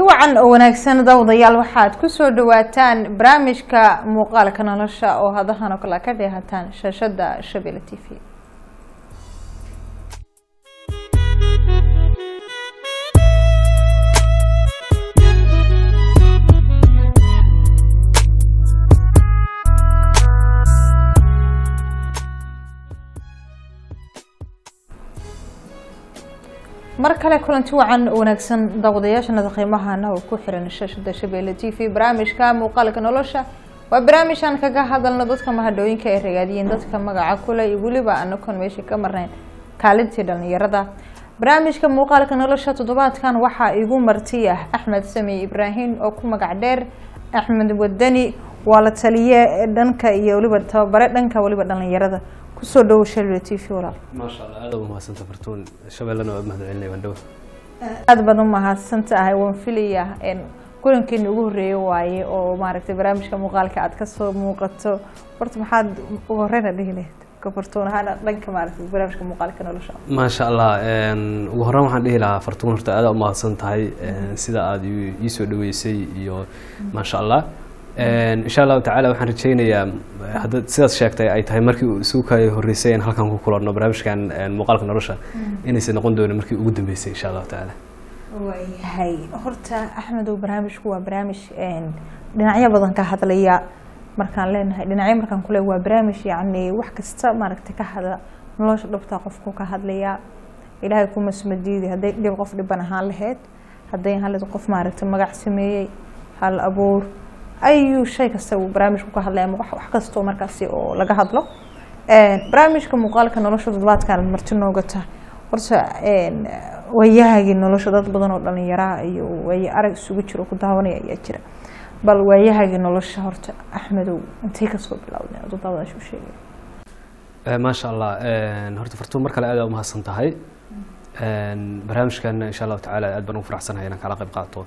kulanti wacan oo wanaagsan dawdayaal waxaad kusoo dhawaataan barnaamijka muuqaalka nolosha oo hadahan oo kale ka dheehataan shaashada shabelle t v mar kale kulanti wacan oo wanaagsan daawadayaashana qiimahana oo ku xiran shaashada shabeelle t v barnaamijka muuqaalka nolosha waa barnaamijaan kaga hadalno dadka mahadhooyinka ay ragaadiyeen dadka magaca kule iyo weliba anakoon meesha ka marnayn kaalintii dhalinyarada barnaamijka muuqaalka nolosha toddobaadkan waxaa igu marti ah axmed sami ibraahim oo ku magac dheer axmed wadani waa la taliye dhanka iyo weliba tababare dhanka weliba dhalinyarada kusoo dhawo shabelle t v walaal maasha allah aad ugu mahadsanta fartuun shabeellana waa mahad celinay waan dhow aada baad u mahadsan tahay waan filaya kulankeeni ugu horeeye waaye oo maaragtay barnaamijka muuqaalka aad kasoo muuqato horta maxaad ugu horeyna dhihi lahayd kafartuun ahaana dhanka maaragtay barnaamijka muuqaalka nolosha maasha allah ugu horreyn waxaan dhihi lahaa fartuun horta aad u mahadsan tahay sida aada ii soo dhaweysay iyo maasha allah insha allahu tacaala waxaan rajeynayaa hadda sidaas sheegtay ay tahay markii uu isugu ka horreysay in halkan ku kulanno barnaamijkan muuqaalka nolosha inaysan noqon doonin markii ugu dambeysay insha allahu tacaala waayahay horta axmedow barnaamijku waa barnaamij dhinacyo badan ka hadlaya markaan leenahay dhinacyo markaan kule waa barnaamij yacni wax kasta maaragtay ka hadla nolosha dhabtaa qofku ka hadlayaa ilaahay kuma sumadiidi hadday dhib qof dhiban ahaan lahayd hadday ahaan lahayd qof maaragtay magac sameeyey hal abuur ayuu shay kasta uu barnaamijku ka hadlaya ama wax kastoo markaasi oo laga hadlo barnaamijka muuqaalka nolosha toddobaadkan marti noogata horta waayahagii nolosha dad badan oo dhalinyaraha iyo waaye arag isugu jiro ku daawanaya ayaa jira bal waayahagii nolosha horta axmedow intay kasoo bilowdeen aduu daawadaasha u sheegay maasha allah horta fartuun mar kale aad u mahadsan tahay barnaamijkan insha allahu tacaala aad baan ugu faraxsanahay inaan kala qayb qaato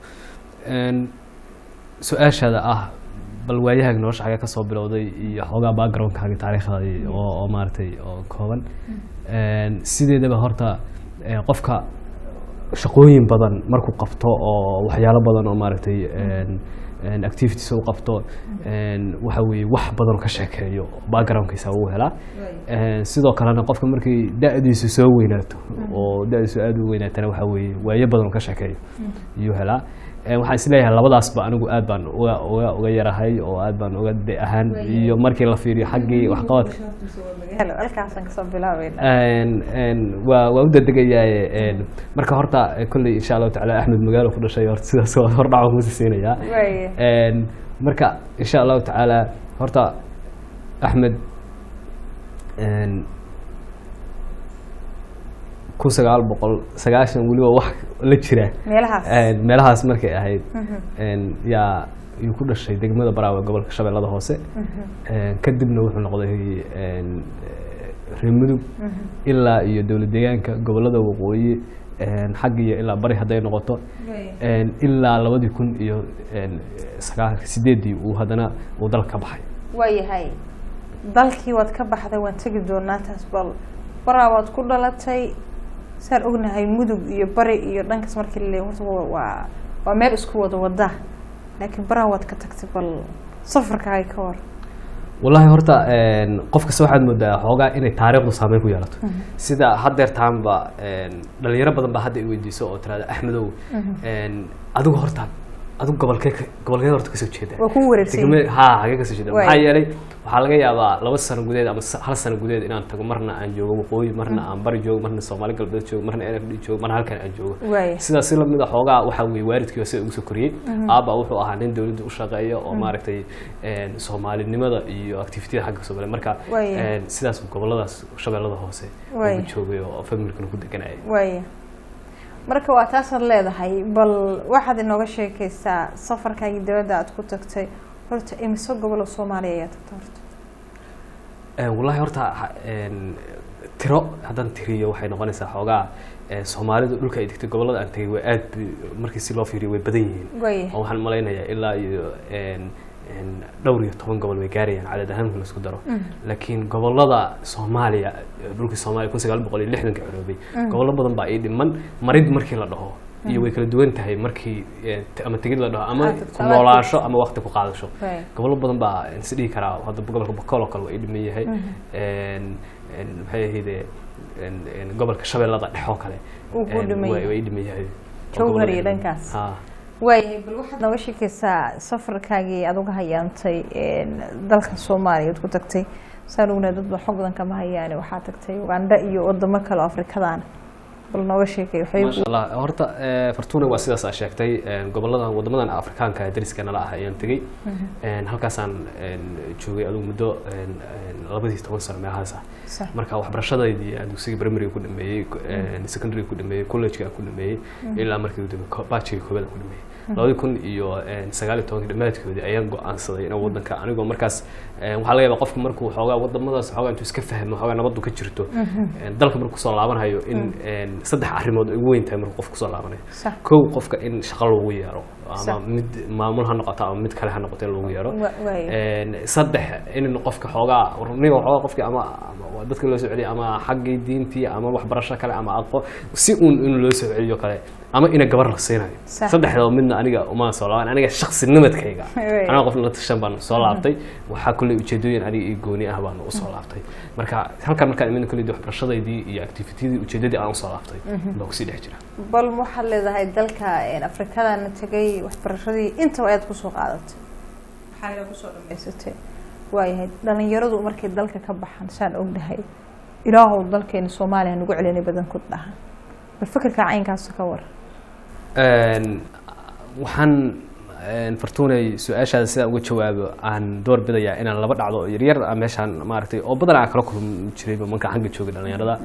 su-aashaada ah bal waayahaaga nolosha xagee kasoo bilowday iyo xoogaa backgroundkaaga taariikhdaadi oo oo maaragtay oo kooban sideedaba horta qofka shaqooyin badan markuu qabto oo waxyaalo badan oo maaragtay activities u qabto waxa weeye wax badan ka sheekeeyo backgroundkiisa uu helaa sidoo kalena qofka markay da-diisu soo weynaato oo da-diisu aada u weynaatana waxa weeye waayo badan ka sheekeeyo iyuu helaa waxaan isleeyahay labadaasba anigu aad baan uga uga uga yarahay oo aad baan uga de ahaan iyo markii la fiiriyo xaggii waxqabadka halkaasaan kasoo bilaabayna waa waa u dadegayaa marka horta kolley insha allahu tacaala axmed magaalo ku dhashay horta sidaas waa hordhaco kusi siinayaa marka insha allahu tacaala horta axmed kun sagaal boqol sagaashan weliba wax la jira meelahaas meelahaas markay ahayd yaa yuu ku dhashay degmada baraawe gobolka shabeellada hoose kadibna wuxuu noqday reer mudug ilaa iyo dowlad deegaanka gobolada waqooyi xagg iyo ilaa bari hadday noqoto ilaa labadii kun iyo sagaal sideeddii uu haddana uu dalka ka baxay waayahay dalkii waad ka baxday waan tegi doonaa taas bal baraa waad ku dhalatay saan ognahay mudug iyo bari iyo dhankaas markii lale horta waa waa meel isku wada wada laakiin baraa waad ka tagtay bal safarkaaga ka war wallahi horta qof kasta waxaad moodaa xoogaa inay taariikhdu saameyn ku yeelato sida haddeertaanba dhalinyaro badan baa hadda i weydiiso oo tirahda axmedow adigu horta adigu gobolkee gobolkee horta kasoo jeeda waa ku wareegsan ha hagee kasoo jeeda maxaa yeelay waxaa laga yaabaa laba sano gudeed ama hal sano gudeed inaan tago marna aan joogo waqooyi marna aan bari joogo marna soomaali galbeed joogo marna n f d joogo marna halkan aan joogo sidaas si lamid a xoogaa waxaa weye waalidkii sida ugu soo koriyey aabba wuxuu ahaa nin dowladda u shaqeeya oo maaragtay soomaalinimada iyo activitiyada xagga soo galay marka sidaas goboladaas shabeellada hoose ugu joogay oo familkana ku deganaya waaya marka waa taasaad leedahay bal waxaad inooga sheekeysaa safarkaagii dawladda aad ku tagtay horta imise gobolo soomaaliya ayaa tagta horta wallahi horta tiro haddaan tiriyo waxay noqonaysaa xoogaa soomaalidu dhulka ay degtay gobollada aan tegay way aad markii si loo fiiriyo way badan yihiin oo waxaan malaynayaa ilaa iyo dhowr iyo toban gobol way gaarayaan cadad ahaan marka laisku daro laakiin gobolada soomaaliya dhulkii soomaaliya kun sagaal boqol iyo lixdanka coroobay gobollo badan baa ii dhiman marid markii la dhaho iyo way kala duwan tahay markii eh, t- ama tegid la dhaho ama Ah, ku noolaasho ama waqti ku qaadasho Right. gobollo badan baa is dhihi karaa hadda gobolka bokool oo kale waa i dhiman yahay En- en maxay ahayde en- en gobolka shabeellada dhexe oo kale Uu ku en dhiman waa- yahay. waa i dhiman yahay Jowhar iyo dhankaas. ha waayahay bal waxaad nooga sheekaysaa safarkaagii aad uga hayaantay een, dalka soomaaliya ad ku tagtay saan ognahay dad ba xog badan kama hayaane waxaa tagtay uganda iyo wadamo kale oo afrikadaan bal nooga sheekay waxay maasha allah horta eh, fortuna waa sidaas aa sheegtay en, goboladan wadamadan afrikaanka ee dariska nala ah ayaan tegey En, halkaasaan en, joogay adugu muddo en, en, labadii toban sano meelahaas ah sax marka waxbarashadaydii aan dugsiga primary ku dhameeyey en, secondary ku dhameeyey college-ga ku dhameeyey ilaa markii dambe ko- bachelor koobaad ku dhameeyey labadi kun iyo en, sagaal iyo tobankii dhammaadkoodii ayaan go-aansaday inaan wadanka anigoo markaas en, waxaa laga yaabaa qofku markuu xoogaa wadamadaas xoogaa intuu iska fahmo xoogaa nabadu ka jirto en, dalka markuu kusoo laabanayo in en, saddex arrimood ay ugu weyn tahay markuu qofku kusoo laabanayo sax kow qofka in shaqo loogu yeero ama Sax. mid maamul ha noqoto ama mid kale ha noqoto in loogu yeero Wa- waaya. En, saddex in qofka xoogaa niga xoogaa qofki ama ama waa dadka loo soo celiyo ama xaggii diintii ama waxbarasho kale ama aqo si uun in loo soo celiyo kale ama ina gabar la siinayo Sax. saddexdaba midna aniga uma soo laaban aniga shaksi nimadkayga Wey. aniga qof la tashan baan soo laabtay waxaa kulley ujeedooyin aniga iyo gooni ah baan usoo laabtay marka halkan markaan imid kulley waxbarashadaydii iyo activitydii ujeedadii aan usoo laabtay baa kusii dhex jira bal ma waxaad leedahay dalka een, afrikadana tegay waxbarashadii intaba ayaad kusoo qaadatay maxaa kusoo dhamaysatay waayahay dhalinyaradu markay dalka ka baxaan saan ognahay ilaahow dalkeena soomaaliya nagu celinay badankood dhaha bal fikirka caynkaas ka war En, waxaan en, fartuunay su-aashaada sidaan uga jawaabo aan door bidayaa inaan laba dhacdo oo yaryar ah meeshaan maaragtay oo badan aan kala kulmi jirayba markaan xagga joogay dhalinyarada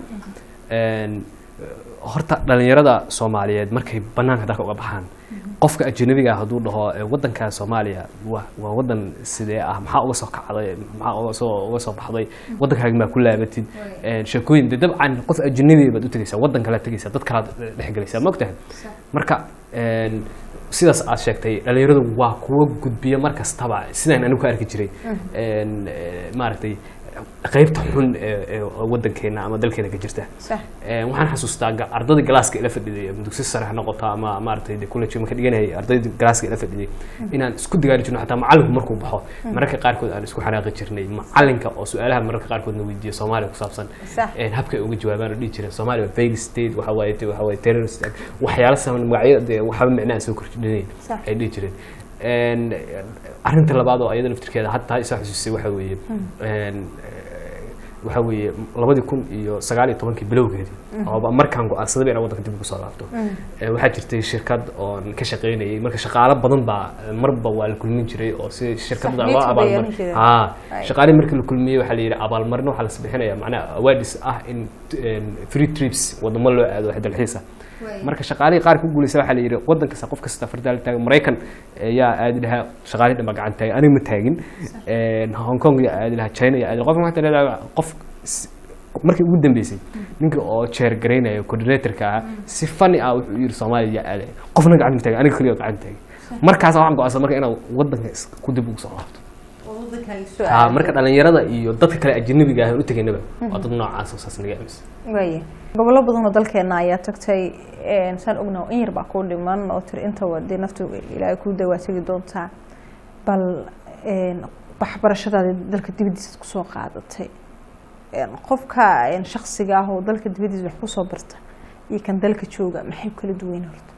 En, horta dhalinyarada soomaaliyeed markay banaanka dalka uga baxaan qofka ajanabiga ah hadduu dhaho "Eh, wadanka soomaaliya waa waa wadan sidee ah maxaa uga soo kacday maxaa uga soo uga soo baxday wadankaaga maa ku laabatid En, sheekooyin de dabcan qof ajanabi baad u tegaysaa wadan kale tegaysaa dad kalaad dhexgelaysaa ma ogtahay marka en, sidaas aad sheegtay dhalinyaradu waa kuwa gudbiya mar kastaba sidaan anigu ka arki jiray En, eh, maaragtay qaybta xun ee ee wadankeena ama dalkeena ka jirta sax Eh, waxaan xasuustaa ga- ardayda galaaska ila fadhiday ama dugsi sare ha noqoto ama maaragtay de college marka dhiganayay ardayda galaaska ila fadhiday inaan isku digaari jirno xataa macalinku markuu baxo mararka qaarkood aan isku xanaaqi jirnay macalinka oo su-aalaha mararka qaarkoodna weydiiya soomaaliya ku saabsan Sax. Eh, habka ay uga jawaabaan oo dhihi jireen soomaaliya waa failed state waxa waaye te- waxa waaye terrorist act waxyaalo saman magacyo dee waxba micnaha soo kordhinayn Sax. ay dhihi jireen En, arrinta labaad oo ayada naftirkeeda hataa isoo xasuusisay waxa weeye En, waxa weeye labadii kun iyo sagaal iyo tobankii bilowgeedii ooba markaan go-aansadaba inaan waddanka dib ugu soo laabto Eh, waxaa jirtay shirkad oon ka shaqaynayay marka shaqaalo badan baa eh, marba waa la kulmin jiray oo si shirkadda Sax, loo meeting bay yeelan abaalmar jireen. ha Right. shaqaalihii markii la kulmiyey waxaa la yidhi abaalmarin waxaa la sbixinaya macnaha awaadis ah in en, free trips wadamo loo aado wax dalxiisa marka shaqaalihii qaar ku guuleysa waxaa la yidhi waddan kasta qof kasta fardaal taagan maraykan ayaa aadi lahaa shaqaalihii dhan baa gacan taagay aniga ma taagin En, hong kong yaa aadi lahaa china yaa aadi lahaa qofka waxaa leedahay qof s- markii ugu dambeysay ninka oo chair garaynaya coordinatorka ah si funny ah wuxuu yidhi soomaaliya yaa aadaya qofna gacan ma taagin aniga keliya gacan taagay markaas waxaan go-aansan marka inaan waddanka is- ku dib ugu soo laabto ha marka dhalinyarada iyo dadka kale ajanabiga ah aan u tegaynaba waa dad noocaas oo saas naga aaminsan waaya gobollo badan oo dalkeena ayaa tagtay een, saan ognaha in yar baa kuu dhiman oo tiri intaba dee naftu ilaahay kuu dawaa tegi doontaa bal een, waxbarashadaadi dalka dibaddiisa kusoo qaadatay Een, qofka een, shaksiga ah oo dalka dibaddiisa wax kusoo barta iyo kan dalka jooga maxay kala duwan horta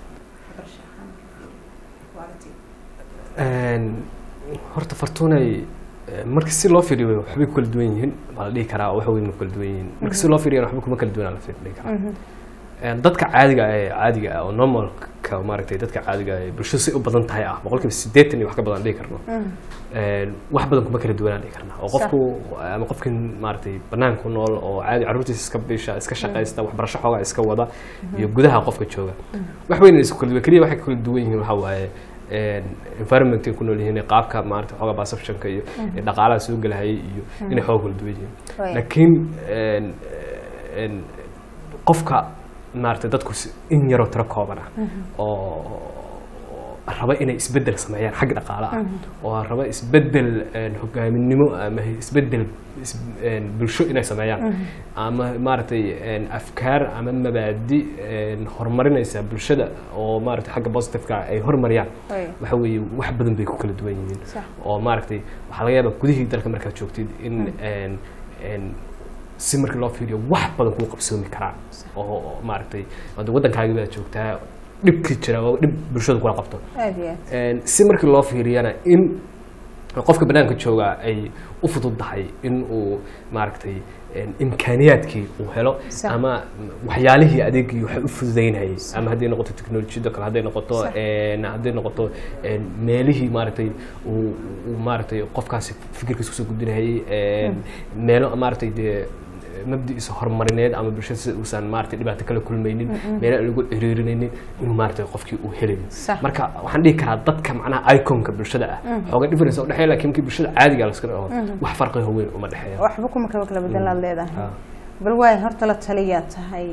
En, horta fartuunay eh, marka si loo fiiriyo waxbay ku kala duwan yihiin waa la dhihi karaa wax weyn ma ku kala duwan yihiin marka si loo fiiriyo waxba kuma kala duwanaa la fi- dhihi karaa En, dadka caadiga ah ee caadiga ah oo normalka maaragtay dadka caadiga ah ee bulshadu si u badan tahay ah boqolkiiba siddeetan iyo wax ka badan dhihi karno En, wax badan kuma kala duwanaan dhihi karnaa oo qofku ama qofkin maaragtay banaanka ku nool oo caadi carruurtiisa iska bisha iska shaqaysta waxbarasho xoogaa iska wada iyo gudaha qofka jooga wax weyn isku kala duwan keliya waxay kala duwan yihiin waxaa waaye en, environmentkay ku nool yihiin qaabka maaragtay xoogaa perceptionka iyo iyo dhaqaalaha soo gelahayay iyo inay xooga kala duwan yihiin Right. laakiin en, en, qofka maaragtay dadku si- in yaroo tiro kooban ah oo raba inay isbedel sameeyaan xagga dhaqaale ah oo raba isbedel een, hogaaminimo ama isbedel is- een, bulsho inay sameeyaan ama maaragtay een, afkaar ama mabaadi een, horumarinaysa bulshada oo maaragtay xagga positiveka ay horumariyaan Way. waxa weeye wax badan bay ku kala duwan yihiin Sax. oo maaragtay waxaa laga yaabaa gudihii dalka markaad joogtid in een, een, si markii loo fiiriyo wax badan kuu qabsoomi karaan oo oo maaragtay hadda waddankaagi baad joogtaa dhibkii jira oo dhib bulshada kula qabto aad iyo aad Een, si markii loo fiiriyana in qofka banaanka jooga ay u fududahay in uu maaragtay een, imkaaniyaadkii uu helo Sax. ama waxyaalihii adeegii waxay u fududaynayay ama hadday noqoto teknolojiyada kale hadday noqoto Sax. een, hadday noqoto een, meelihii maaragtay uu uu maaragtay qofkaasi fikirkiisa kusoo gudbinayay een, meelo maaragtay dee mabdiisa horumarineed ama bulshada sida uusan maaragtay dhibaato kala kulmaynin meelo aan lagu ciriirinaynin inuu maaragtay qofkii uu helayo Sax. marka waxaan dhihi karaa dadka macnaha iconka bulshada ah xooga difference u dhexeeya laakiin kii bulshada caadiga la iska dhaho wax farqiga weyn uma dhexeeya waxba kuma kaba kala bedelaad leedahay Ah. bal waay horta la taliyaa tahay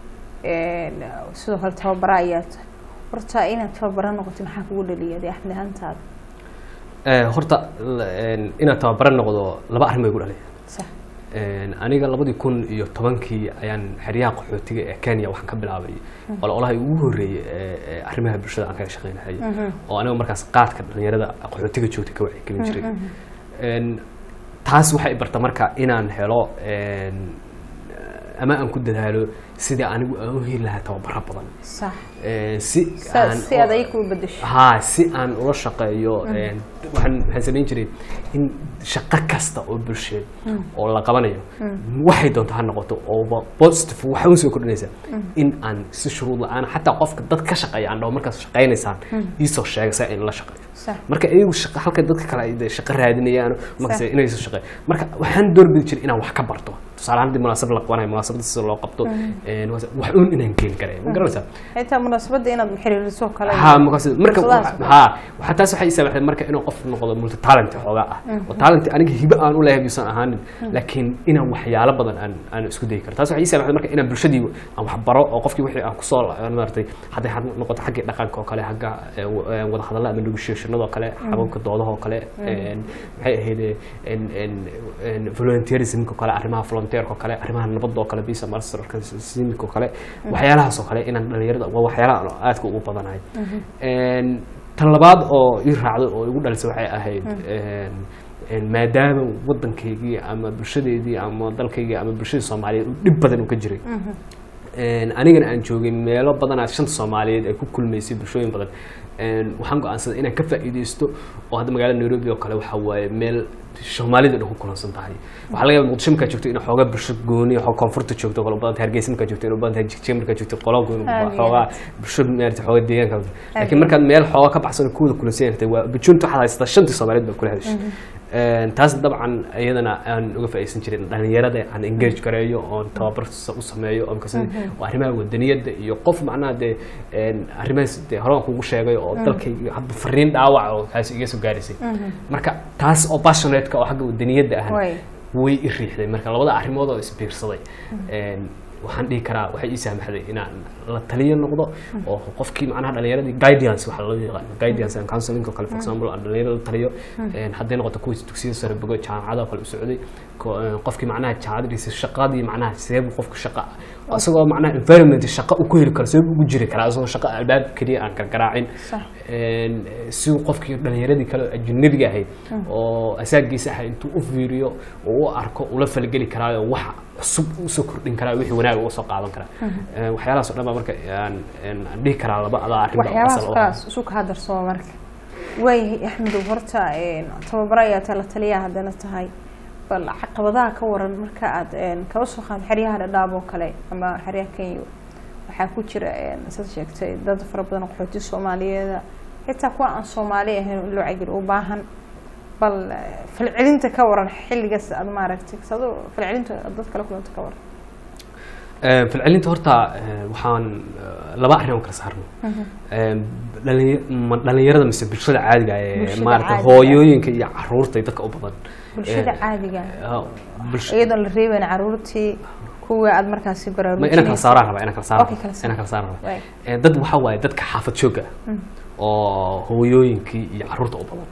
een, sidoo kale tababara ayaa tahay horta inaad tababara noqoto maxaa kugu dhaliya dee axmed ahaantaada Eh, horta la- een, inaad tababara noqdo laba arrin bay gu dhalaya sax Een, aniga labadii kun iyo tobankii ayaan xeryaha qaxootiga ee kenya waxaan ka bilaabay ololaha ugu horreeyey ee ee arrimaha bulshada aan kaga shaqeynahayay oo aniga markaas qaadka dhalinyarada qaxootiga joogtay ka wacyigelin jiray Een, taas waxay barta marka inaan helo een, ama aan ku dadaalo sidii anigu aan u heli lahaa tababaro badan sax Een, si Sa- aan si aad ayaga kuu bedesho haa si aan ula shaqeeyo een, waxaan waxaan samayn jiray in shaqo kasta oo bulsheed oo la qabanayo waxay doonto ha noqoto oo positive waxa u soo kordhinaysaa in aan si shuruud la-aan xataa qofka dad ka shaqeeya aan dhaho markaas shaqaynaysaan iisoo sheega si in la shaqeeyo sax marka iyagu shaqa halka dadka kale ay dee shaqo raadinayaan markaas Sax. inay soo shaqeeyaan marka waxaan doorbidi jiray inaan wax ka barto tusaale ahaan haddii munaasabad la qabanayo munaasabada sida loo qabto een, wax uun inaan geen karay ma garanaysaa xitaa munaasabadda inaad xiriiriso kale ها مقصد مركب fursadahaas oo kale. ها وحتى سو حي سبب مركب انه قف نقض ملت تالنت خوغا وتالنت اني هبه ان ولا يبسان اهان لكن انا وحياله بدن ان ان اسكو داي كرتا سو حي سبب مركب انا بلشدي aan wax baro oo qofkii wixii aan ku soo maartay hadday had noqoto xagga dhaqanka oo kale xagga eh, eh, wada hadallada ama negotiationada oo kale hababka doodaha oo kale een, maxay ahayd en en en volunteerismka oo kale arrimaha volunteerka oo kale arrimaha nabadda oo kale bisa masterka simka oo kale waxyaalahaas oo kale inaan dhalinyarada waa waxyaalaha aan aadka ugu badanahay Een, tan labaad oo ii raacday oo igu dhalisay waxay ahayd een, een, maadaama waddankaygii ama bulshadeedii ama dalkaygii ama bulshada soomaaliyeed uu dhib badan uu ka jiray Een, anigana aan joogay meelo badanaa shanta soomaaliyeed ay ku kulmaysay bulshooyin badan Een, waxaan go-aansaday inaan ka faa'iidaysto oo hadda magaalada nairobi oo kale waxa waaye meel soomaalida dhan ku kulansan tahay waxaa laga yaaba muqdisho markaa joogto in xoogaa bulsho gooni oo koonfurta joogto qolo badan hargeysa markaa joogto in badan tahay jigjiga markaa joogto qolo gooni Aad iyo xoogaa aad. bulsho maarata xoogaa deegaanka laakiin iyo markaad meel xoogaa ka baxsan oo kuwada kulansan yahay waa bujunta waxaad haysataa shantii soomaaliyeed baa kula hadashay Een, taas dabcan iyadana aan uga faa'iidaysan jirin dhalinyarada aan engage gareeyo oon tababar sa- u sameeyo oo markaas oo arrimaha wadaniyadda iyo qof macnaha dee een, arrimahaas dee hore aan kugu sheegay oo dalkayga hadba fariin dhaawac oo kaasi iga soo gaaraysay marka taas oo passionate-ka oo xagga wadaniyadda ah Way. way i riixday marka labada arrimood oo isbiirsaday Een, waxaan dhihi karaa waxay ii saamaxday inaan la taliyo noqdo oo qofkii macnaha dhalinyaradii guidance waxa loo yaqaan guidance and counseling oo kale for example aan dhalinyarada la taliyo Een, hadday noqoto kuwii dugsiyada sare bogo jaamacada oo kale u socday ko- een, qofkii macnaha jaamacadiisa shaqadii macnaha sidee buu qofku shaqa isagoo macnaha environment shaqa uu ku heli karo sidee buu ugu jiri karaa isagoo shaqa albaab keliya aan gargaraacin Sax. Een, si uu qofkii dhalinyaradii kale oo ajnabiga ahayd oo asaagiisa ahay intuu u fiiriyo oo u arko ula falgeli karaayo wax cusub usoo kordhin karaa wixii wanaaga usoo qaadan karaa Een, waxyaalahaas oo dhan baa marka aan een, aan dhihi karaa laba adaa arrin baa waxyaabahaas asal u ah. kalaas isu kaa darsoo marka waayahay axmedow horta een, tababaro ayaa tahay la taliyaa haddana tahay bal caqabadaha ka waran marka aad een, kaba soo qaad xeryaha dhadhaab oo kale ama xeryaha kenya waxaa ku jira een, saad sheegtay dad fara badan oo qaxooti soomaaliyeeda xitaa kuwa aan soomaali ahayn in loo cagir u baahan bal eh, falcelinta ka waran xilligaas aad maaragtay sado falcelinta aad dad kala kulanta ka waran Een, falcelinta horta een, waxaan eh, laba arrin oo kala saarno Een, dhalin- ma- dhalinyarada mise bulshada caadiga ah ee Bulshada maarata caadiga. hooyooyinka iyo caruurta iyo dadka u badan bulshada Een, caadiga ah, bulsho- iyadoon la reebayn caruurtii kuwa aad markaasi ma inaan kala baraarujinaysa saaraan rabaa inaan kala saaraan Okay, kala saar. inaan kala saaraan rabaa Waay. Ee, dad waxaa waaye dadka xaafad jooga ah oo hooyooyinkii iyo caruurta u badan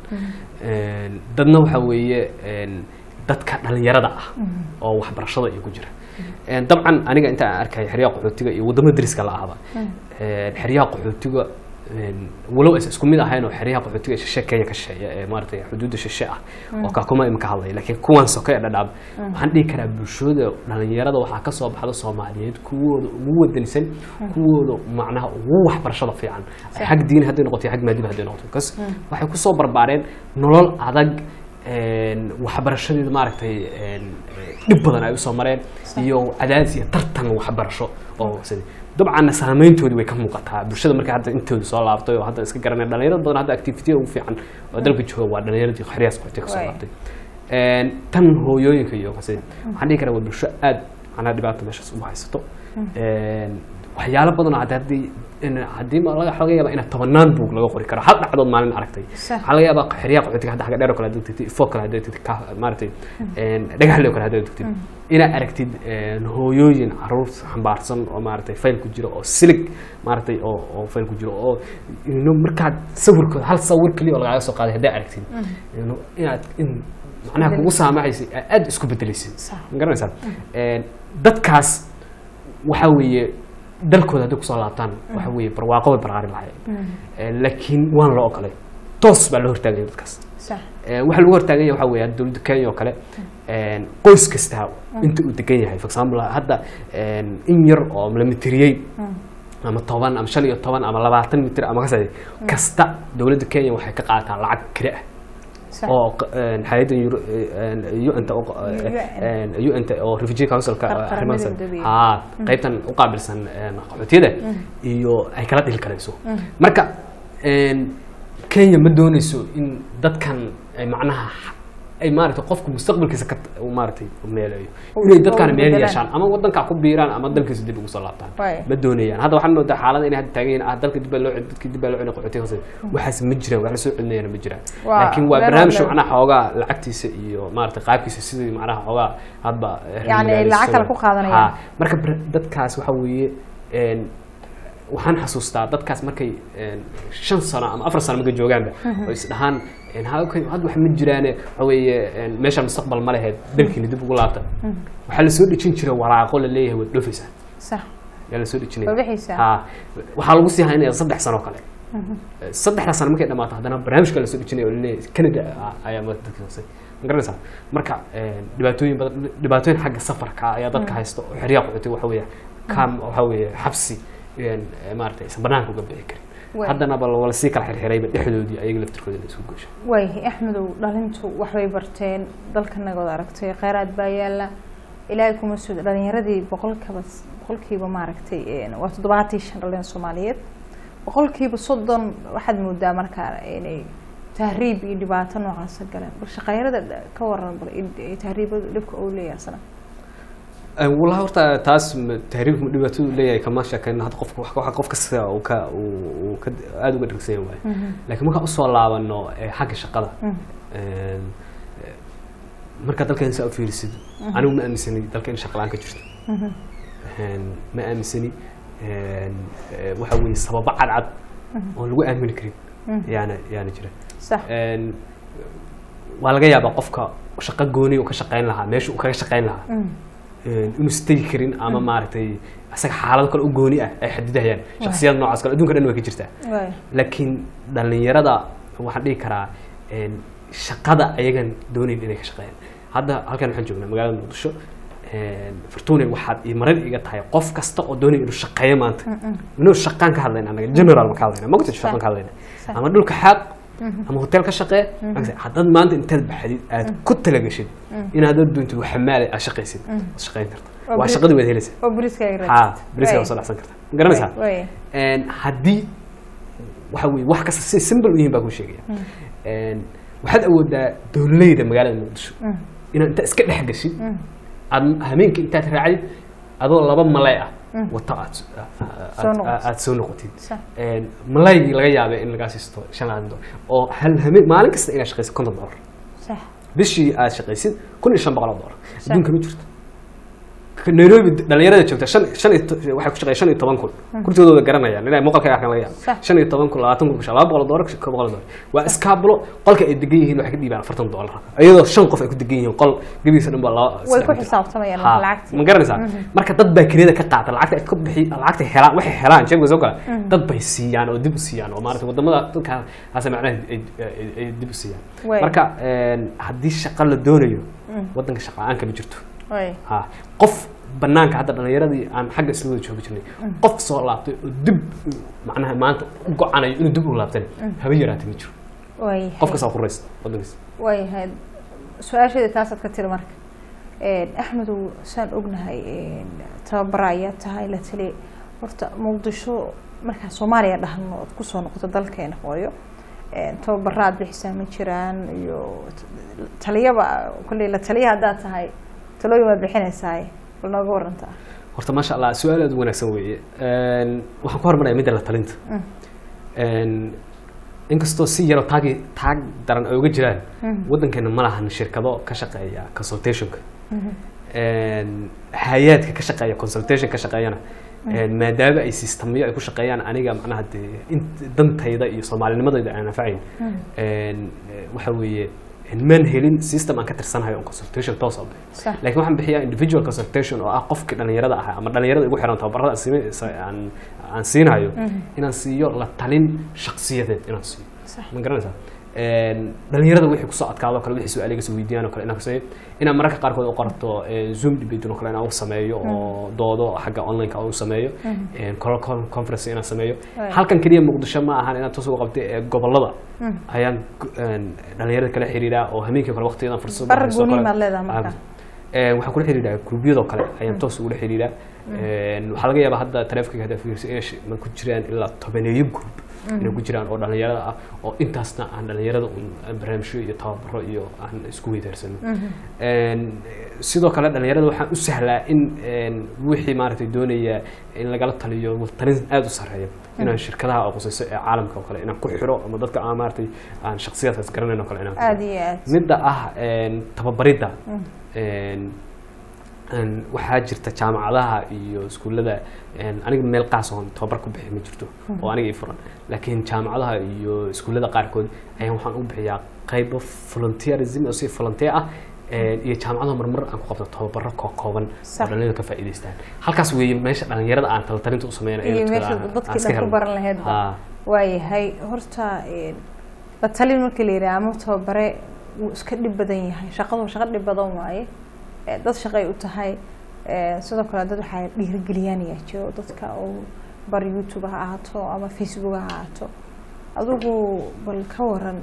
Een, dadna waxa weeye een, dadka dhalinyarada ah oo waxbarashada iyo ku jira Een, dabcan aniga inta aan arkaya xeryaha qaxootiga iyo wadamo deriska la ahaba Een, xeryaha qaxootiga een, walow aysan isku mid ahayn oo xeryaha qaxootiga ee shishe kenya ka shisheeya ee maaragtay xuduudda shishe ah oo kaakuma imika hadlaya laakiin kuwan soke ee dhadhaab waxaan dhihi karaa bulshada dhalinyarada waxaa ka soo baxda soomaaliyeed kuwooda ugu wadanisan kuwooda macnaha ugu waxbarashada fiican xag diini hadday noqoto iyo xag maadiba hadday noqoto kas waxay kusoo barbaareen nolol adag een, waxbarashadeeda maaragtay een, dhib badan ay usoo mareen iyo cadaadis iyo tartan waxbarasho oo sida dabcanna saameyntoodii way ka muuqataa bulshada markay hadda intooda soo laabtay oo hadda iska garanaya dhalinyarada badan hadda activitya ugu fiican oo dalka jooga waa dhalinyaradii xeryaas qaxootiga kasoo Waay. laabtay Een, tan hooyooyinka iyo qasida waxaan dhihi karaa waa bulsho aad macnaha dhibaata meeshaas ugu haysato Een, waxyaalo badan oo hadda haddii in- haddii ma laga laga yaaba inaad tobanaan buug laga qori karo hal dhacdood maalin aragtay Sax. waxaa laga yaabaa xeryaha qaxootiga hadda xagga dheer oo kale haddaad tagtid ifoo kale haddaad tagtid ka maaragtay een, dhagaxle oo kale haddaad tagtid inaad aragtid een, hooyooyin caruur xambaarsan oo maaragtay fayl ku jiro oo silig maaragtay oo oo fayl ku jiro oo ino markaad sawirkooda hal sawir keliya oo lagaaga soo qaaday haddaad aragtid ino inaad in macnaha kugu saamaxaysa aad aad isku bedelaysid Sax. ma garanaysaa Een, dadkaas waxaa weeye dalkooda hadday kusoo laabtaan waxa weeye barwaaqo way barqaari lahaayeen laakiin waan loo ogolay toos baa loo hortaagaya dadkaas sax Ee, waxaa lagu hortaagan yahay waxaa weeye hadda dowladda kenya oo kale een, qoys kasta inta uu degan yahay for example hadda een, in yar oo la mitiriyey ama toban ama shan iyo toban ama labaatan mitir ama kas kasta dowladda kenya waxay ka qaadataa lacag kiri ah sax oo q- een, hay'adda Euro- een, UN-ta oo q- een, UN-ta oo refugee councilka Qar- arrimahaas qaramada midoobay. haa qaybtan u qaabilsan een, qaxootiyada iyo ay kala dhili karayso marka een, kenya ma dooneyso in dadkan ay macnaha ay maaragtay qofku mustaqbalkiisa ka uu maaragtay u meeleeyo Uu- inay dadkaan uu meel bedelaan. yeeshaan ama wadankaa ku biiraan ama dalkiisa dib ugu soo laabtaan Waay. ma doonayaan hadda waxaan moodaa xaalada inay hadda taagan yihiin ah dalka dib baa loo cel- dadkii dib baa loo celin qaxootiga hoose waxaas ma jiraan wax la soo celinayana ma jiraan Waa laakiin waa meel barnaamij walba- macnaha xoogaa lacagtiisa iyo maaragtay qaabkiisa sidii macnaha xoogaa hadba eh, Yacni ay magaaladiisa lacag kale soo- ku qaadanayaan. Haa. marka bar- dadkaas waxa weeye een, waxaan xasuustaa dadkaas markay een, shan sano ama afar sano markay joogaanba oo is dhahaan een, ha okay, hadda wax ma jiraane waxa weeye een, meeshaan mustaqbal ma laheed dalkiina dib ugu laabta waxaa la soo dhejin jiray waraaqo la leeyahay waad dhoofaysaa sax yaa la soo dhejinaya Waa bixaysaa. Haa. waxaa lagu sii haynaya saddex sano kale saddexda sano markay dhamaato haddana barnaamijka la soo dhejinaya oo laleeyahay canada ah ayaa madax dadka hoose ma garanaysaa marka een, dhibaatooyin badan dhibaatooyin xagga safarka ah ayaa dadka haysta oo xeryaha qaxootiga waxa weeye kam waxa weeye xabsi een, maaragtay aysan banaanka uga bixi karin Waay. haddana ba wala sii kala xirxirayba dhexdoodii ayaga laftirkooda la isku gooshay waayahay axmedow dhalintu waxbay barteen dalkanagood aragtay kheyraad baa yaala ilaahay kuma sud dhalinyaradii boqolkiiba boqolkiiba maaragtay een, waa toddobaatii shan dhalin soomaaliyeed boqolkiiba soddon waxaad moodaa markaa inay tahriib iyo dhibaato noocaasa galeen bal shaqeyrada ka waran bal in- tahriibadu dhibka uu leeyahay sana wallahi horta taas ma- tahriibku ma dhibaatadu leeyahay kama sheekayno hadda qofka wax- waxa qof kasta uu ka uu uu ka aada uga dhirgsan yahay laakiin markaan usoo laabano eh, xagga shaqada een, eh, markaa dalkeen saa u fiirisid anigu ma aaminsani dalka in shaqa la-aan ka jirto Een, ma aaminsani een, eh, waxa weeye sababo cadcad oon lagu aamini karin yaana yaana jira sax Een, waa laga yaabaa qofka shaqo gooni uu ka shaqayn lahaa meesha uu kaga shaqayn lahaa een, inuusan tegi karin ama maaragtay isaga xaalado kale u gooni ah ay xadidayaan shaksiyad noocaas kale adduunka dhan way ka jirtaa waay laakiin dhalinyarada waxaan dhihi karaa een, shaqada ayagan doonayn inay ka shaqeeyaan hadda halkan waxaan joognaa magaalada muqdisho een, fortune waxaad ii marar iga tahay qof kasta oo doonaya inuu shaqeeyo maanta inuu shaqaan ka hadlayna anaga general ma ka hadlayna mogta shaqaan ka hadlayna Sax. ama dhulka xaaq ama hotel ka shaqee haddaad maanta intaad baxdid aad ku talagashid inaad doontid wax xamaale aad shaqaysid waad shaqayn karta Oo waa beri- shaqadii waad helaysaa oo beriskaaga haa beriska waa soo dhacsan karta ma garanaysaa waay Een, haddii waxa weye wax kasta si simple u yihiin baa kuu sheegaya Een, waxaad awoodaa dowleyda magaalada muqdisho inaad inta iska dhex gashid aad hameenka intaad raacdid adoo laba malay ah wata aad s- aad- Soo noqotid. aad soo noqotid Sax. Een, malaygii laga yaabay in lagaa siisto shan labaatan dolar oo hal hameen maalin kasta inaad shaqaysid konton dolar sax bishii aad shaqaysid kun iyo shan boqol oo dolar adduunka ma jirto nairobi dhalinyarada joogta shan shan iyo to- waxay ku shaqeeya shan iyo toban kun kursigooda garanayaan inay muuqalka arkaan laga yaaba Sax. shan iyo toban kun labaatan kun laba boqol doolar ka boqol doolar waa iskaabulo qolka ay degan yihiin waxay ka dhiibaan afartan doolar iyadoo shan qof ay ku degan yihiin qol gebigiisa dhan baa laba way ku saddex- xisaabtamayaan Ha, lacagtii ma garanaysaa marka dad baa kiriyada ka qaata lacagta ay ka bixi lacagta helaan waxay helaan jeebka soo gala dad bay siiyaan oo dib u siiyaan oo maarata wadamada dadkaas macnaha ay ay- ay dib u siiyaan Way. marka een, haddii shaqo la doonayo wadanka shaqa la-aan kama jirto way ha qof banaanka hadda dhalinyaradii aan xagga isla wada joogi jirnay qof soo laabtay oo dib u- macnaha maanta u go-anayo inuu dib u laabtana haba yaraatay ma jiro way qof kastaa ku raysta wadankiisa waayahay su-aasheeda taasaad ka tiri marka Een, axmedow saan ognahay een, tababara ayaa tahay la tali horta muqdisho markaa soomaaliya dhahno ood kusoo noqoto dalkeena hooyo Een, tababara aad bixisaa ma jiraan iyo t- taliyaba kolley la taliya haddaad tahay talooyin waad bixinaysaa bal nooga warantaa horta maasha allah su-aal aad u wanaagsan weeye Een, waxaan ku hormaraya midda la talinta Mm. Een, inkastoo si yaro taagi taag daran ay uga jiraan Mhm. wadankeena ma lahan shirkado ka shaqeeya consultationka Een, hay-aadka ka shaqeeya consultation ka shaqeeyana Een, maadaama ay sistamyo ay ku shaqeeyaan aniga macnaha dee int- dantayda iyo soomaalinimadayda aan anfacayn Een, eh, waxa weeye een, maan helin system aan ka tirsanayo on consultation toos ah Sax. laakiin waxaan bixiyaa individual consultation oo ah qofka dhalinyarada ah ama dhalinyarada igu xiran tababarada aan siina- sa- aan aan siinayo inaan siiyo la talin shakhsiyadeed inaan siiyo Sax. ma garanaysaa Een, dhalinyarada wixii kusoo adkaado kale wixii su-aal iga soo weydiiyaan oo kale inaan kusameeyo inaan mararka qaarkood u qorato eh, zoom debate oo kale inaan u sameeyo oo doodo xagga online-ka u sameeyo Een, call- call- conference inaan sameeyo Right. halkan keliya muqdisho ma ahan inaan toos uga qabtay ee gobolada ayaan gu- een, dhalinyarada kala xiriiraa oo hameenkii kale waqtiyadan fursad Barar haysto oo gooni kale- maad leedahay marka? Een, waxaan kula xiriiraa gruubyadoo kale ayaan toos ugula xiriiraa Een, waxaa laga yaabaa hadda taleefanka hadda fiirsa inay shi- ma ku jiraan ilaa tobaneeyo group inay ku jiraan oo dhalinyarada ah oo intaasna aan dhalinyarada un aan barnaamijyo iyo tababaro iyo aan isku weydaarsano Een, sidoo kale dhalinyarada waxaan u sahlaa in een, wixii maaragtay doonaya in lagala taliyo talin aada u sarreeya inaan shirkadaha aqoonsayso ee caalamka oo kale inaan ku xiro ama dadka aan maaragtay aan shakhsiyaadkaas garanayn oo kale inaan ku xiro. aada iyo aad midda ah een, tababaridda een, een, waxaa jirta jaamacadaha iyo iskuullada een, aniga meel qaas oon tababar ku bixi ma jirto oo aniga ii furan laakiin jaamacadaha iyo iskuullada qaarkood ayaan waxaan u bixiyaa qaybo volunteerism oo si volunteer ah een, iyo jaamacadaha marmar aan ku qabto tababaro koo kooban oo Sax. dhalinyarada ka faa'iidaystaan halkaas weeye meesha dhalinyarada aan talatalinta u sameynayo iyo dadka meesha aan- aan dadkii iska dhan ku helno. baran lahaydba Haa. waayahay horta een, la talin markii la yidhaha ama tababare wuu iska dhib badan yahay shaqadu shaqo dhib badan waaye Eh, dad shaqay u tahay Eh, sidoo kale dad waxaa dhiirigeliyaan ayaa jiro dadka oo bar youtube ha ahaato ama facebook ha ahaato adigu bal ka waran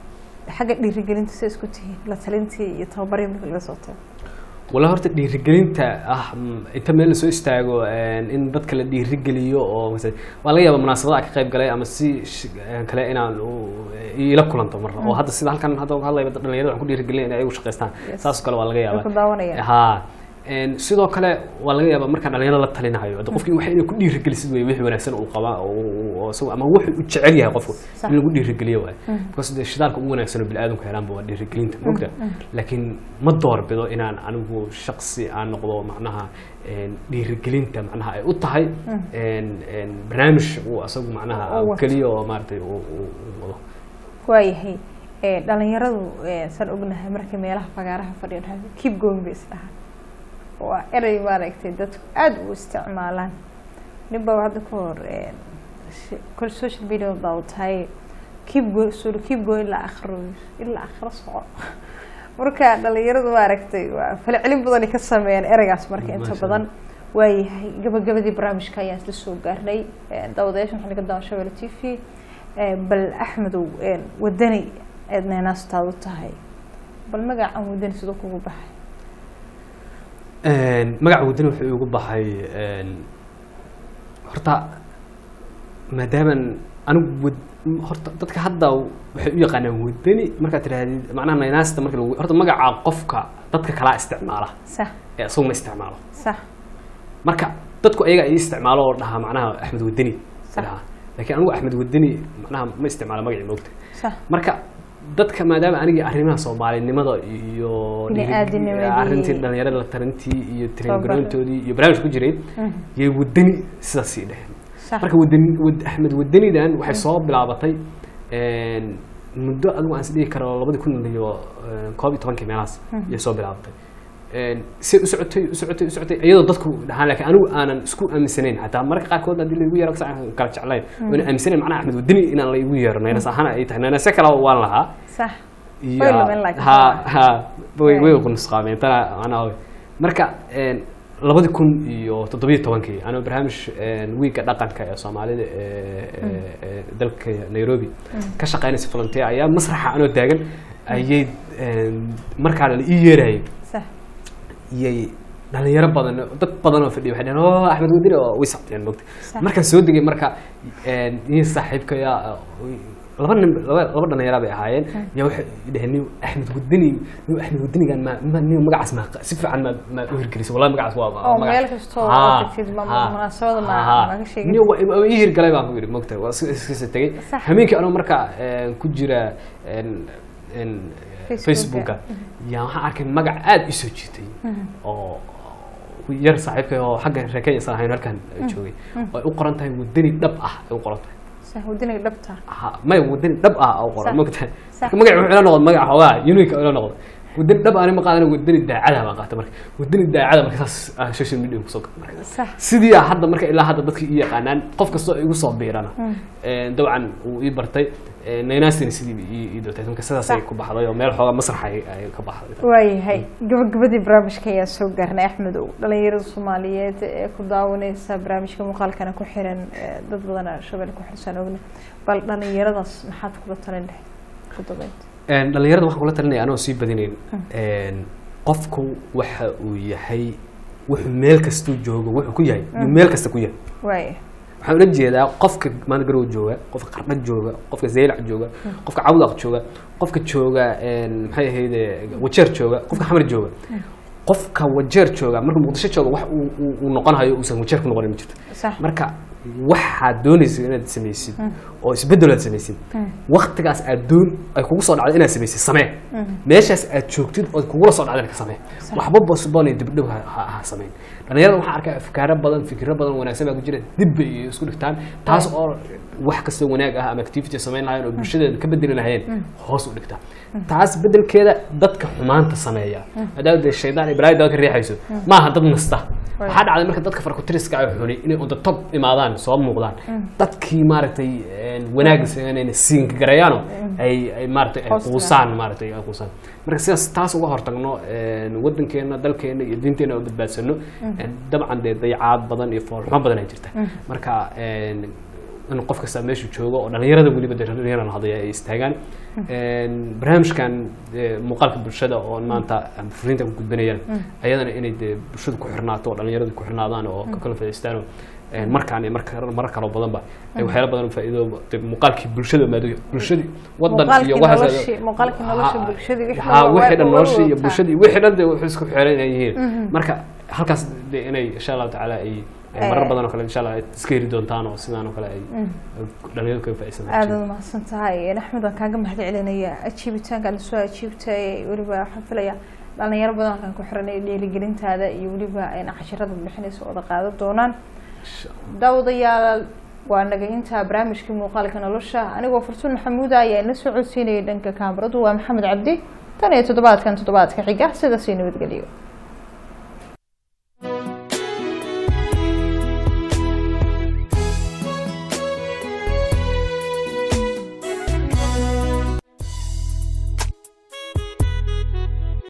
xagga dhiirigelinta say isku tihiin la talintii iyo tababarii marka laga soo tago wala horta dhiirigelinta ah mm, inta meel lasoo istaago een, in dadka la dhiirigeliyo oo mase- waa laga yaaba munaasabada aan ka qayb galay ama si sh- een, kale inaan u- ila kulanto mar oo hadda sida halkan hadda uga hadlayba dhalinyarada waxaan ku dhiirigelinaya inay ayagu shaqaystaan Yes. saas oo kale waa laga Way ku yaaba daawanayaan ha een, sidoo kale waa laga yaabaa markaan dhalinyarada la talinayo hadda qofkii waxa inay ku dhiirigelisid wey wixii wanaagsan uu qabaa oo uu- oo isagu- ama wuxuu u jecel yahay qofku Sax. in lagu dhiirigeliyo waay because dee shidaalka ugu wanaagsan oo biniaadamku helaanba waa dhiirigelinta mogta laakiin ma doorbido inaan anigu shaqsi aan noqdo macnaha een, dhiirigelinta macnaha ay u tahay een, een, barnaamij uu asagu macnaha Oo wato. keliya oo maaragtay uu uu- uu wado waayahay Eh, dhalinyaradu eh, saan ognahay markay meelaha fagaaraha fadhiya dhahay keep going bay isdhahaan waa erey maaragtay dadku aada u isticmaalaan ninba hadda ka hor eh, shi- kol social media baa tahay keep go sulu keep go ilaa akhro ilaa akhro soco marka dhalinyaradu maaragtay waa falcelin badanay ka sameeyaan ereygaas marka inta Masha badan waayahay gabagabadii barnaamijka ayaan isla soo gaarnay Eh, daawadayaashan waxaa laga daawan shabelle t v Eh, bal axmedow eh, wadani aad neenaastaadu tahay bal magacan wadani sidoo kugu baxay Een, magaca wadani wuxuu igu baxay een, horta maadaaman anigu wad horta dadka hadda waxay u yaqaanaan wadani markaad tidhaahdid macnaha naynaasta marka lagu horta magaca qofka dadka kalaa isticmaala sax ee isagu ma isticmaalo sax marka dadku ayaga ay isticmaalo oo dhahaa macnaha axmed wadani Sax. dhahaa laakiin anigu axmed wadani macnaha ma isticmaalo magacii moogta sax marka dadka maadaama anigii arrimaha soomaalinimada iyo Bini'aadinimadii. arrintii dhalinyarada la tarantii iyo Tababar. tiringaroontoodii iyo barnaamij ku jiray yay wadani sidaas ii dheheen sax marka wadani wad axmed wadanidan waxay soo bilaabatay een, muddo adigu aan is dhihi karo labadi kun iyo een, koob iyo tobankii meelahaas yay soo bilaabatay Een, si u socotay u socotay u socotay iyadoo dadku dhahaan laakiin anigu aanan isku aaminsanayn xataa marka qaarkood haddii laigu yeero kasi aan kala jeclayn oona aaminsanayn macnaha axmed wadani inaan laigu yeero naynas ahaan ay tahay naynase kale waan lahaa sax iyo Way lumeen laakiin. ha ha way way ku nusqaameen tana macnaha way marka een, labadi kun iyo toddobiyo tobankii anoo barnaamij een, wiigga dhaqanka ee soomaalida ee ee- ee dalka nairobi ka shaqeynaysa volunteer ayaa masraxa anoo taagan ayay een, markaa la ii yeerayay sax iyay dhalinyaro badan dad badan oo fadhiya waxay dhaheen oo axmed wadini oo way socdeen mogta Sax. markaan soo degay marka een, nin saaxiibkaya laba nin laba laba dhalinyara bay ahaayeen yaa waxay dhaheen nin axmed wadini nin axmed wadinigan ma ma nin magacaas ma si fiican ma ma u hirgelisay wallahi magacaas waa oo magac- meel kastoo Ha, aad tagtid ma- ha, munaasabada ma- ha. ma ka sheegin? Nin waa- waa ii hirgalay baan ku yidhi mogta waa iska iskasa tegey Sax. habeenkii anoo marka een, ku jira een een Facebooka. facebooka yaa waxaan arkay magac aada ii soo jiitay oo yar saaxiibkay oo xagga reer kenya isaan ahayn halkan joogay oo ay u qoran tahay wadani dhab ah ay u qoran tahay sax wadaniga dhabta ha may wadani dhab ah u qoran Sax. mogtahay Sax. marka magac wuxuu ila noqday magac xoogaa unique ila noqday wadani dhab aan ma qaadana wadani daacada baan qaatay marka wadani daacada marka saas aan social media kusoo galay marka sax sidii ah hadda marka ilaa hadda dadkii ii yaqaanaan qof kastoo igu soo biirana Een, dabcan uu ii bartay een, naynaastina sidii ii ii doortay marka sidaasay Sax. ku baxday oo meel xoogaa masraxa ay ay ka baxday waayahay gabagabadii barnaamijka ayaa soo gaarnay axmedow dhalinyarada soomaaliyeed ee ku daawaneysa barnaamijka muuqaalkana ku xiran ee dad badana shabelle ku xirsan ogna bal dhalinyaradaas maxaad kula talin lahayd ku dabeynta Een, dhalinyarada waxaan kula talinaya anoo sii badinayn een, qofku waxa uu yahay wuxuu meel kastuu joogo wuxuu ku yahay yuu meel kasta ku yahay waaya waxaan ula jeedaa qofka maanta garow jooga qofka qardha jooga qofka zeylac jooga qofka cawdaq jooga qofka jooga een, maxay ahayde wajeer jooga qofka xamar jooga qofka wajeer jooga marka muqdisho jooga wax uu- uu uu noqonayo uusan wajeer ku noqonin ma jirto sax marka waxaad doonaysid inaad samaysid oo isbedel aad samaysid waktigaas aad doon ay kugu soo dhacdo inaad samaysid samee meeshaas aad joogtid ood kugula soo dhacdana ka samee waxba bosbon iyo dibdhow ha- ha ha samayn dhalinyarada waxaan arkaa afkaaro badan fikiro badan wanaagsan baa ku jira dib bay isku dhigtaan taas oo wax kastoo wanaag ah ama activity samayn lahayen oo bulshadeeda ka bedeli lahayeen hoos u dhigta taas bedelkeeda dadka xumaanta sameeya maadaama dee shaydaan iyo balaaya dadka riixayso maaha dad nasta waxaa dhacday marka dadka farkutiriska ay xuni inay on the top imaadaan soo muuqdaan dadkii maaragtay een, wanaagga sameynayna siinka garayaano ay ay maaragtay ay Hoos quusaan maaragtay ay quusaan marka sidaas taas uga hortagno een, wadankeena dalkeena iyo diinteena oo badbaadsano een, dabcan dee dayacaad badan iyo foolxumo badan ay jirta marka een, in qof kasta meeshu joogo oo dhalinyarada weliba dee dhalinyarada hadaya ay istaagaan Een, barnaamijkan dee, muuqaalka bulshada oo maanta aan fariinta ku gudbinayaan ayadana inay dee bulshada ku xirnaato oo dhalinyarada ku xirnaadaan oo ka kala faa'iidaystaan oo een, markaan iyo marka marar kaloo badanba ay waxyaalo badan oo faa'iido dee muuqaalkii bulshada maadaama bulshadii wadan iyo Muuqaalkii waxaas noloshii- muuqaalkii nolosha Ha- bulshadii wixii ha, dhan waa- wixii dhan waa noloshii iyo wadataa. bulshadii wixii dhan dee wuxuu isku xiran inay yihiin marka halkaas dee inay insha allahu tacaala ay ay marar Eh. badan oo kale insha allah ay iska heri doontaan oo sidaan oo kale ay dhalinyaradu kaga faa'iidaysan aad uad mahadsan tahay axmed waan kaaga mahad celinaya ajiibitaanka aad soo ajiibtay weliba waxaan filaya dhalinyaro badan halkan ku xiranay dhiirigelintaada iyo weliba ayna cashirada bixinaysa wada qaadan doonaan daawadayaal waa naga intaa barnaamijkii muuqaalka nolosha anigoo fartuun maxamuuda ayaa ina soo codsiinayay dhanka kaamaradu waa maxamed cabdi tan iyo toddobaadkan toddobaadka xiga sidaas iyo nabadgelyo